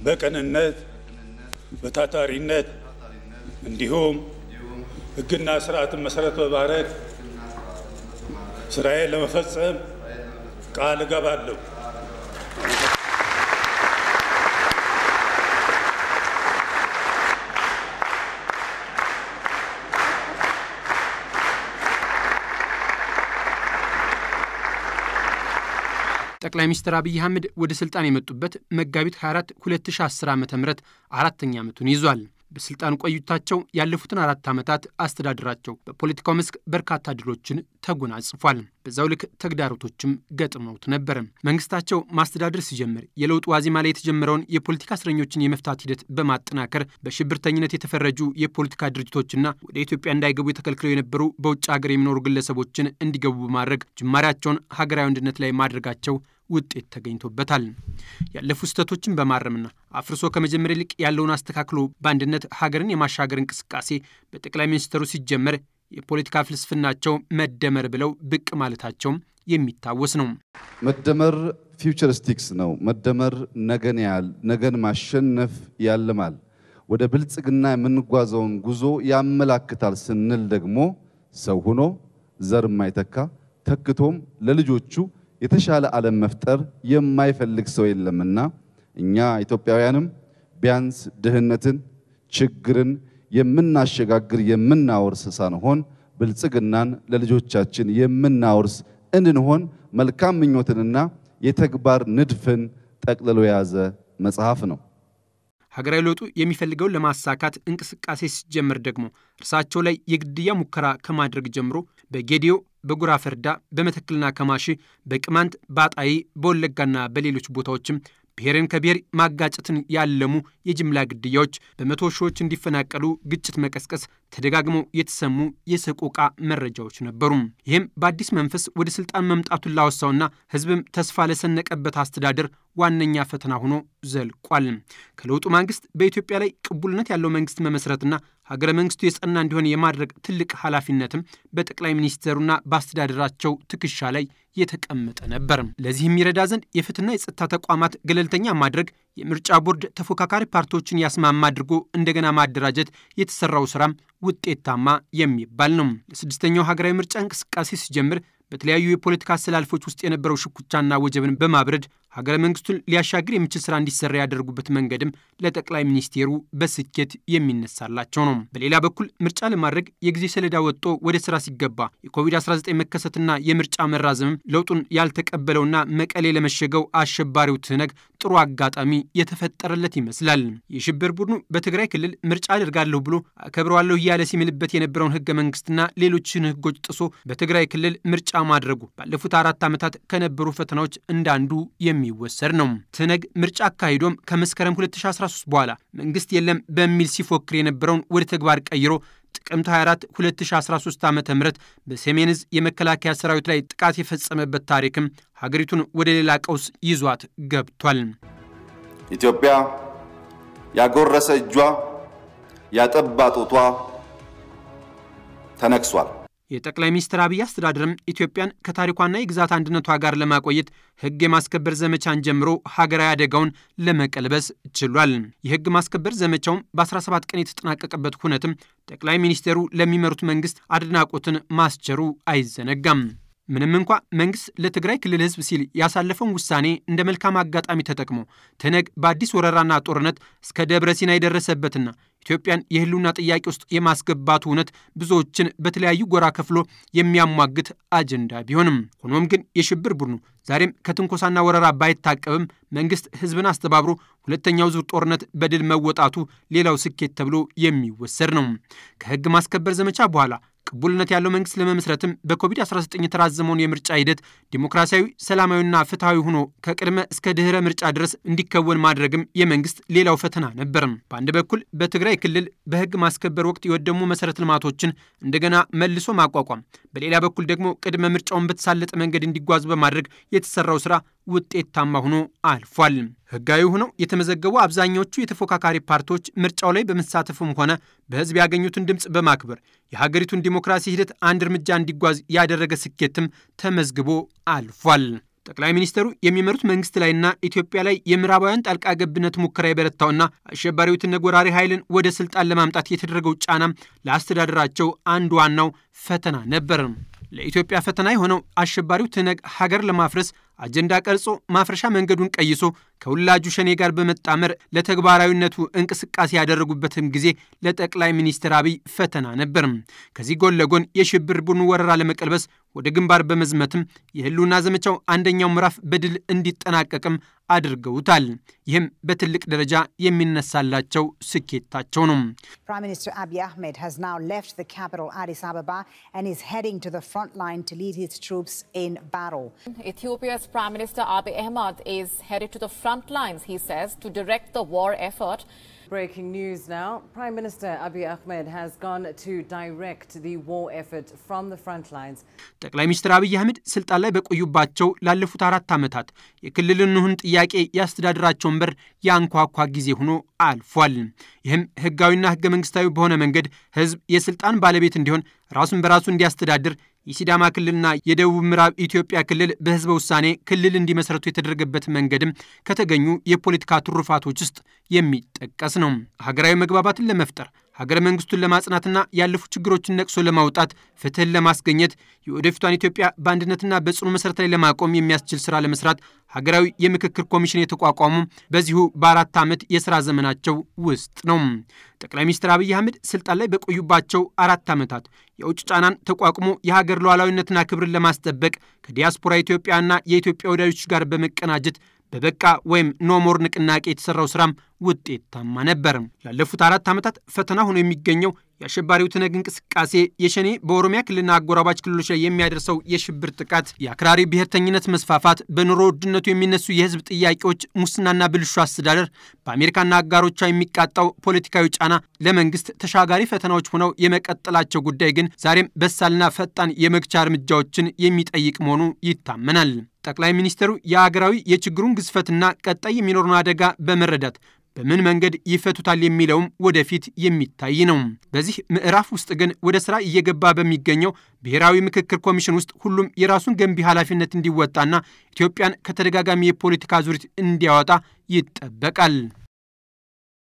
በቅንነት በታታሪነት እንዲሁም ሕግና ስርዓትን መሰረት በማድረግ ስራዬን ለመፈጸም ቃል እገባለሁ። ጠቅላይ ሚኒስትር አብይ አህመድ ወደ ስልጣን የመጡበት መጋቢት 24 2010 ዓ ም አራተኛ ዓመቱን ይዟል። በስልጣን ቆይታቸው ያለፉትን አራት ዓመታት አስተዳደራቸው በፖለቲካው መስክ በርካታ ድሎችን ተጎናጽፏል። በዛው ልክ ተግዳሮቶችም ገጥመውት ነበር። መንግስታቸው ማስተዳደር ሲጀምር የለውጥ ዋዜማ ላይ የተጀመረውን የፖለቲካ እስረኞችን የመፍታት ሂደት በማጠናከር በሽብርተኝነት የተፈረጁ የፖለቲካ ድርጅቶችና ወደ ኢትዮጵያ እንዳይገቡ የተከልክለው የነበሩ በውጭ ሀገር የሚኖሩ ግለሰቦችን እንዲገቡ በማድረግ ጅማሬያቸውን ሀገራዊ አንድነት ላይ ማድረጋቸው ውጤት ተገኝቶበታል። ያለፉ ስህተቶችን በማረምና አፍርሶ ከመጀመር ይልቅ ያለውን አስተካክሎ በአንድነት ሀገርን የማሻገር እንቅስቃሴ በጠቅላይ ሚኒስትሩ ሲጀመር የፖለቲካ ፍልስፍናቸው መደመር ብለው ብቅ ማለታቸውም የሚታወስ ነው። መደመር ፊውቸሪስቲክስ ነው። መደመር ነገን ያህል ነገን ማሸነፍ ያልማል፣ ወደ ብልጽግና የምንጓዘውን ጉዞ ያመላክታል ስንል ደግሞ ሰው ሆኖ ዘር የማይተካ ተክቶም ለልጆቹ የተሻለ ዓለም መፍጠር የማይፈልግ ሰው የለምና እኛ ኢትዮጵያውያንም ቢያንስ ድህነትን፣ ችግርን የምናሸጋግር የምናወርስ ሳንሆን ብልጽግናን ለልጆቻችን የምናወርስ እንድንሆን መልካም ምኞትንና የተግባር ንድፍን ጠቅልሎ የያዘ መጽሐፍ ነው። ሀገራዊ ለውጡ የሚፈልገውን ለማሳካት እንቅስቃሴ ሲጀምር ደግሞ እርሳቸው ላይ የግድያ ሙከራ ከማድረግ ጀምሮ በጌዲዮ፣ በጉራ ፈርዳ፣ በመተክልና ከማሺ፣ በቅማንት፣ በአጣዬ፣ በወለጋና በሌሎች ቦታዎችም ብሔርን ከብሔር ማጋጨትን ያለሙ የጅምላ ግድያዎች፣ በመቶ ሺዎች እንዲፈናቀሉ ግጭት መቀስቀስ ተደጋግመው የተሰሙ የሰቆቃ መረጃዎች ነበሩ። ይህም በአዲስ መንፈስ ወደ ስልጣን መምጣቱን ላወሳውና ሕዝብም ተስፋ ለሰነቀበት አስተዳደር ዋነኛ ፈተና ሆኖ ዘልቋል። ከለውጡ ማግስት በኢትዮጵያ ላይ ቅቡልነት ያለው መንግስት መመስረትና ሀገረ መንግስቱ የጸና እንዲሆን የማድረግ ትልቅ ኃላፊነትም በጠቅላይ ሚኒስትሩና በአስተዳደራቸው ትከሻ ላይ የተቀመጠ ነበር። ለዚህ የሚረዳ ዘንድ የፍትህና የጸጥታ ተቋማት ገለልተኛ ማድረግ፣ የምርጫ ቦርድ ተፎካካሪ ፓርቲዎችን ያስማማ አድርጎ እንደገና ማደራጀት የተሰራው ስራም ውጤታማ የሚባል ነው። ለስድስተኛው ሀገራዊ ምርጫ እንቅስቃሴ ሲጀምር በተለያዩ የፖለቲካ አሰላልፎች ውስጥ የነበረው ሽኩቻና ወጀብን በማብረድ ሀገረ መንግስቱን ሊያሻግር የሚችል ስራ እንዲሰራ ያደርጉበት መንገድም ለጠቅላይ ሚኒስቴሩ በስኬት የሚነሳላቸው ነው። በሌላ በኩል ምርጫ ለማድረግ የጊዜ ሰሌዳ ወጥቶ ወደ ስራ ሲገባ የኮቪድ-19 መከሰትና የምርጫ መራዘምም ለውጡን ያልተቀበለውና መቀሌ ለመሸገው አሸባሪው ትህነግ ጥሩ አጋጣሚ የተፈጠረለት ይመስላል። የሽብር ቡድኑ በትግራይ ክልል ምርጫ አደርጋለሁ ብሎ አከብረዋለሁ እያለ ሲምልበት የነበረውን ህገ መንግስትና ሌሎችን ህጎች ጥሶ በትግራይ ክልል ምርጫ ማድረጉ ባለፉት አራት ዓመታት ከነበሩ ፈተናዎች እንዳንዱ የሚወሰድ ነው። ትህነግ ምርጫ አካሂዶም ከመስከረም 2013 በኋላ መንግስት የለም በሚል ሲፎክር የነበረውን ወደ ተግባር ቀይሮ ጥቅምት 24 2013 ዓ ም በሰሜን ዕዝ የመከላከያ ሰራዊት ላይ ጥቃት የፈጸመበት ታሪክም ሀገሪቱን ወደ ሌላ ቀውስ ይዟት ገብቷል። ኢትዮጵያ ያጎረሰ እጇ ያጠባ ጡቷ ተነክሷል። የጠቅላይ ሚኒስትር አብይ አስተዳደርም ኢትዮጵያን ከታሪኳና የግዛት አንድነቷ ጋር ለማቆየት ህግ የማስከበር ዘመቻን ጀምሮ ሀገራዊ አደጋውን ለመቀልበስ ችሏል። የህግ ማስከበር ዘመቻውም በ17 ቀን የተጠናቀቀበት ሁነትም ጠቅላይ ሚኒስትሩ ለሚመሩት መንግስት አድናቆትን ማስቸሩ አይዘነጋም። ምንም እንኳ መንግስት ለትግራይ ክልል ህዝብ ሲል ያሳለፈውን ውሳኔ እንደ መልካም አጋጣሚ ተጠቅሞ ትህነግ በአዲስ ወረራና ጦርነት እስከ ደብረ ሲና የደረሰበትና ኢትዮጵያን የህልውና ጥያቄ ውስጥ የማስገባቱ እውነት ብዙዎችን በተለያዩ ጎራ ከፍሎ የሚያሟግት አጀንዳ ቢሆንም ሆኖም ግን የሽብር ቡድኑ ዛሬም ከትንኮሳና ወረራ ባይታቀብም መንግስት ህዝብን አስተባብሮ ሁለተኛው ዙር ጦርነት በድል መወጣቱ ሌላው ስኬት ተብሎ የሚወሰድ ነው። ከህግ ማስከበር ዘመቻ በኋላ ቅቡልነት ያለው መንግስት ለመመስረትም በኮቪድ-19 የተራዘመውን የምርጫ ሂደት ዲሞክራሲያዊ፣ ሰላማዊና ፍትሐዊ ሆኖ ከቅድመ እስከ ድህረ ምርጫ ድረስ እንዲከወን ማድረግም የመንግስት ሌላው ፈተና ነበርም። በአንድ በኩል በትግራይ ክልል በህግ ማስከበር ወቅት የወደሙ መሰረተ ልማቶችን እንደገና መልሶ ማቋቋም፣ በሌላ በኩል ደግሞ ቅድመ ምርጫውን በተሳለጠ መንገድ እንዲጓዙ በማድረግ የተሰራው ስራ ውጤታማ ሆኖ አልፏል። ህጋዊ ሆነው የተመዘገቡ አብዛኛዎቹ የተፎካካሪ ፓርቲዎች ምርጫው ላይ በመሳተፍም ሆነ በህዝብ ያገኙትን ድምፅ በማክበር የሀገሪቱን ዲሞክራሲ ሂደት አንድ እርምጃ እንዲጓዝ ያደረገ ስኬትም ተመዝግቦ አልፏል። ጠቅላይ ሚኒስትሩ የሚመሩት መንግስት ላይና ኢትዮጵያ ላይ የምዕራባውያን ጣልቃ ገብነት ሙከራ የበረታውና አሸባሪው ትነግ ወራሪ ኃይልን ወደ ስልጣን ለማምጣት የተደረገው ጫና ለአስተዳደራቸው አንዱ ዋናው ፈተና ነበር። ለኢትዮጵያ ፈተና የሆነው አሸባሪው ትነግ ሀገር ለማፍረስ አጀንዳ ቀርጾ ማፍረሻ መንገዱን ቀይሶ ከውላጁ ሸኔ ጋር በመጣመር ለተግባራዊነቱ እንቅስቃሴ ያደረጉበትም ጊዜ ለጠቅላይ ሚኒስትር አብይ ፈተና ነበር። ከዚህ ጎን ለጎን የሽብር ቡድኑ ወረራ ለመቀልበስ ወደ ግንባር በመዝመትም የህልውና ዘመቻው አንደኛው ምዕራፍ በድል እንዲጠናቀቅም አድርገውታል። ይህም በትልቅ ደረጃ የሚነሳላቸው ስኬታቸው ነው። Prime Minister Abiy Ahmed has now left the capital Addis Ababa and is heading to the front line to lead his troops in battle. Ethiopia's Prime Minister Abiy Ahmed is headed to the front lines, he says, to direct the war effort. Breaking news now. Prime Minister Abiy Ahmed has gone to direct the war effort from the front lines. ጠቅላይ ሚኒስትር አብይ አህመድ ስልጣን ላይ በቆዩባቸው ላለፉት አራት ዓመታት የክልል እንሁን ጥያቄ የአስተዳደራቸውን በር ያንኳኳ ጊዜ ሆኖ አልፏል። ይህም ህጋዊና ህገ መንግስታዊ በሆነ መንገድ ህዝብ የስልጣን ባለቤት እንዲሆን ራሱን በራሱ እንዲያስተዳድር የሲዳማ ክልልና የደቡብ ምዕራብ ኢትዮጵያ ክልል በህዝበ ውሳኔ ክልል እንዲመሰረቱ የተደረገበት መንገድም ከተገኙ የፖለቲካ ትሩፋቶች ውስጥ የሚጠቀስ ነው። ሀገራዊ መግባባትን ለመፍጠር ሀገረ መንግስቱን ለማጽናትና ያለፉ ችግሮችን ነቅሶ ለማውጣት ፍትህን ለማስገኘት የወደፊቷን ኢትዮጵያ በአንድነትና በጽኑ መሰረት ላይ ለማቆም የሚያስችል ስራ ለመስራት ሀገራዊ የምክክር ኮሚሽን የተቋቋሙ በዚሁ በአራት ዓመት የስራ ዘመናቸው ውስጥ ነው። ጠቅላይ ሚኒስትር አብይ አህመድ ስልጣን ላይ በቆዩባቸው አራት ዓመታት የውጭ ጫናን ተቋቁሞ የሀገር ሉዓላዊነትና ክብርን ለማስጠበቅ ከዲያስፖራ ኢትዮጵያና የኢትዮጵያ ወዳጆች ጋር በመቀናጀት በበቃ ወይም ኖሞር ንቅናቄ የተሰራው ስራም ውጤታማ ነበር። ላለፉት አራት ዓመታት ፈተና ሆኖ የሚገኘው የአሸባሪው ትነግ እንቅስቃሴ የሸኔ በኦሮሚያ ክልልና አጎራባች ክልሎች ላይ የሚያደርሰው የሽብር ጥቃት፣ የአክራሪ ብሔርተኝነት መስፋፋት፣ በኑሮ ውድነቱ የሚነሱ የህዝብ ጥያቄዎች፣ ሙስናና ብልሹ አስተዳደር፣ በአሜሪካና አጋሮቿ የሚቃጣው ፖለቲካዊ ጫና ለመንግስት ተሻጋሪ ፈተናዎች ሆነው የመቀጠላቸው ጉዳይ ግን ዛሬም በሳልና ፈጣን የመግቻ እርምጃዎችን የሚጠይቅ መሆኑ ይታመናል። ጠቅላይ ሚኒስትሩ የአገራዊ የችግሩን ግዝፈትና ቀጣይ የሚኖሩን አደጋ በመረዳት በምን መንገድ ይፈቱታል የሚለውም ወደፊት የሚታይ ነው። በዚህ ምዕራፍ ውስጥ ግን ወደ ስራ እየገባ በሚገኘው ብሔራዊ ምክክር ኮሚሽን ውስጥ ሁሉም የራሱን ገንቢ ኃላፊነት እንዲወጣና ኢትዮጵያን ከተደጋጋሚ የፖለቲካ ዙሪት እንዲያወጣ ይጠበቃል።